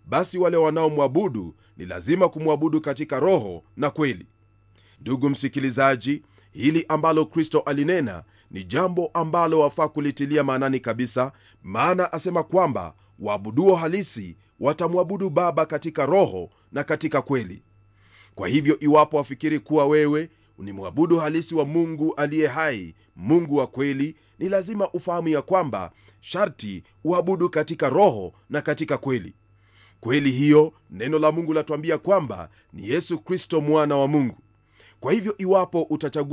basi wale wanaomwabudu ni lazima kumwabudu katika roho na kweli ndugu msikilizaji hili ambalo kristo alinena ni jambo ambalo wafaa kulitilia maanani kabisa maana asema kwamba waabuduo halisi watamwabudu baba katika roho na katika kweli kwa hivyo iwapo wafikiri kuwa wewe ni mwabudu halisi wa mungu aliye hai mungu wa kweli ni lazima ufahamu ya kwamba sharti uabudu katika roho na katika kweli kweli hiyo neno la mungu latuambia kwamba ni yesu kristo mwana wa mungu kwa hivyo iwapo utachagua